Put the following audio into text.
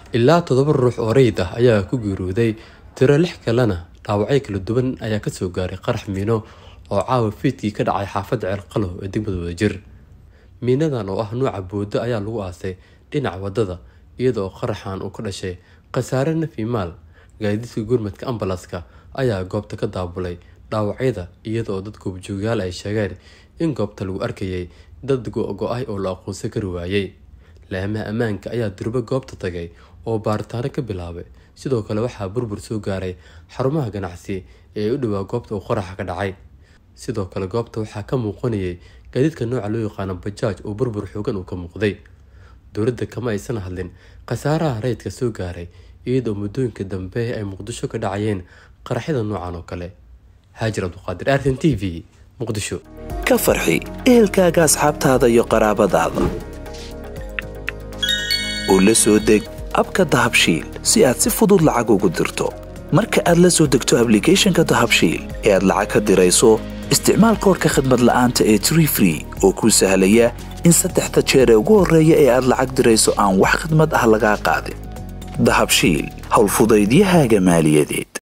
ilaa toddoba ruux oo rayid ah ayaa ku geeriyooday tiro lix kalena dhaawacyo kala duwan ayaa kasoo gaaray qarax miino oo caawa fiidkii ka dhacay xaafadda ceelqalow ee degmada wadajir miinadan oo ah nuuca boodo ayaa lagu aasay dhinaca wadada iyada oo qaraxan uu ka dhashay khasaare nafi maal gaadiidka gurmadka ambalaska ayaa goobta ka daabulay dhaawacyada iyada oo dad goobjoogayaal ay sheegeen in goobta lagu arkayay dad go-go-ay oo la aqoonsan kari waayey laamaha ammaanka ayaa durbo goobta tagay oo baaritaano ka bilaabay sidoo kale waxaa burbur soo gaaray xarumaha ganacsi ee u dhowaa goobta uu qaraxa ka dhacay sidoo kale goobta waxaa ka muuqanayay gaadiidka nooca loo yaqaano bajaaj oo burbur xoogan uu ka muuqday dowladda kama aysan hadlin khasaaraha rayidka soo gaaray iyadoo muddooyinka dambe ay muqdisho ka dhacayeen qaraxyada noocan oo kale haajir abduqaadir artin t v muqdisho ka farxi ehelkaaga asxaabtaada iyo qaraabadaada oo la soo deg abka dahabshiil si aad si fudud lacag ugu dirto marka aad la soo degto ablicathonka dahabshiil ee aad lacag ka dirayso isticmaal koorka khadmad la'aanta ee tree free oo kuu sahlaya in saddexda jeer ee ugu horreeya ee aad lacag dirayso aan wax khadmad ah lagaa qaadin dahabshiil howlfudaydiyahaaga maaliyadeed